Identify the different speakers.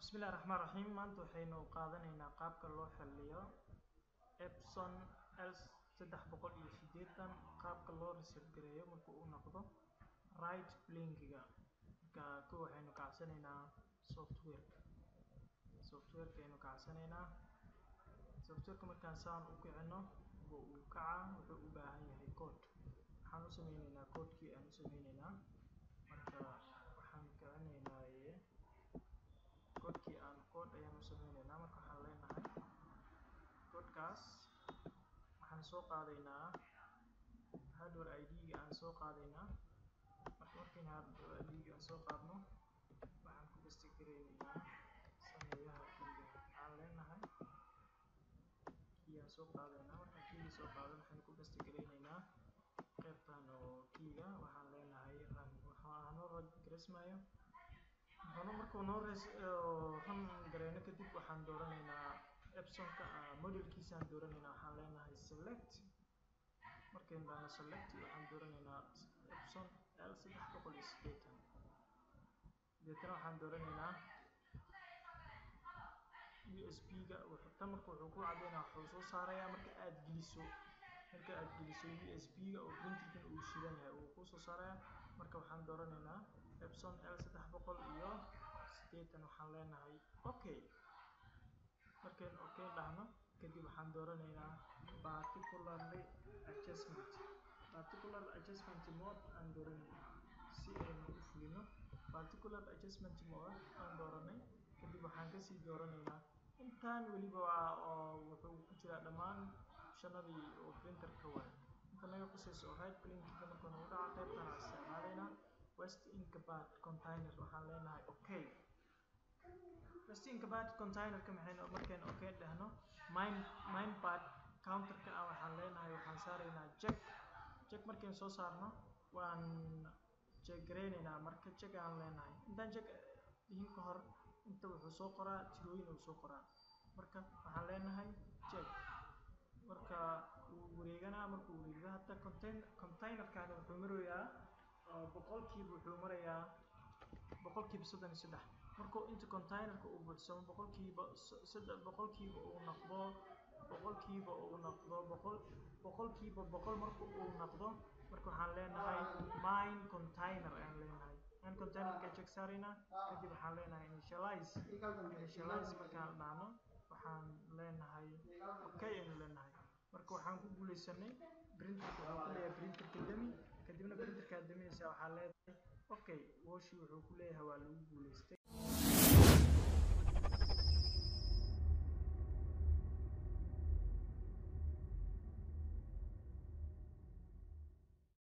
Speaker 1: bismillahi raxmaan raxiim maanta waxaynu qaadanaynaa qaabka loo xiliyo epson l saddex boqol iyo sideetan qaabka loo reset gareeyo marka uu noqdo right blinkiga marka ko waxaynu kacsanaynaa softwareka softwareka aynu kacsanaynaa softwareka markaan saan u kicino oo uu kaca wuxuu u baahan yahay code waxaan u sameyneynaa codekii aan u sameyneynaa marka waxaan kicinaynaa codekii aan code ayaan u sameyneynaa marka waxaan leenahay codekaas waxaan soo qaadaynaa hardware id-ga aan soo qaadaynaa marka markayna hardware id-ga aan soo qaadno waxaan ku bastigareyneynaa sameeyaha kiiga waxaan leenahay kii aan soo qaadaynaa markaan kiiga soo qaadan waxaan ku bastigareyneynaa qaybtan oo kiiga waxaan leenahay run waxaa noo garesmayo wuxuuna markuu noo res run gareyno kadib waxaan dooranaynaa epsonka modelkiisaan dooranaynaa waxaan leenahay select markaynu dhahno select waxaan dooranaynaa epson l saddex boqol iyo sideetan deetana waxaan dooranaynaa usb-ga tan marka wuxuu ku cadeynaa wuxuu soo saarayaa marka aada geliso marka aada geliso usb-ga oo printerkan uu shidan yahay uu kusoo saaraya marka waxaan dooranaynaa epson l saddex boqol iyo sideetan waxaan leenahay okay markaynu okay dhahno kadib waxaan dooranaynaa particularly adjustment particular adjustment mode aan dooranaynaa si aynu u fulino particular adjustment mode aan dooranay kadib waxaan kasii dooranaynaa intaan weliba waa oo wuxuu ku jiraa dhammaan shanadii oo printerka waay inta naga qusayso right blinkiga marka nagu dhaca qaybtaan aan isticmaalaynaa west inkabad container waxaan leenahay okay west inkabad containerka maxaynu markaynu okay dhahno mine minepad counterka ah waxaan leenahay waxaan saaraynaa jack jack markaynu soo saarno waan jegareyneynaa marka jack aan leenahay intaan jack dhihin ka hor inta wuxuu soo qoraa tirooyin uu soo qoraa marka waxaan leenahay jack marka wuu wareeganaa markuu wareego hadda contain containerkani wuxuu marayaa boqolkiiba wuxuu marayaa boqolkiiba soddon iyo saddex markuu inta containerka uu buuxsamo boqolkiiba saddex boqolkiiba uu noqdo boqolkiiba uu noqdo boqol boqolkiiba boqol marka uu noqdo marka waxaan leenahay mine container ayaan leenahay mine containerka check saaraynaa kadib waxaan leenahay initialize initialize markaan dhahno waxaan leenahay okay aynu leenahay marka waxaan ku guuleysanay printerka waxaan ku leeyahay printerka demi kadibna printerkaa daminaysa waxaa leedahay okay woshi wuxuu ku leeyahay waa lagu guuleystay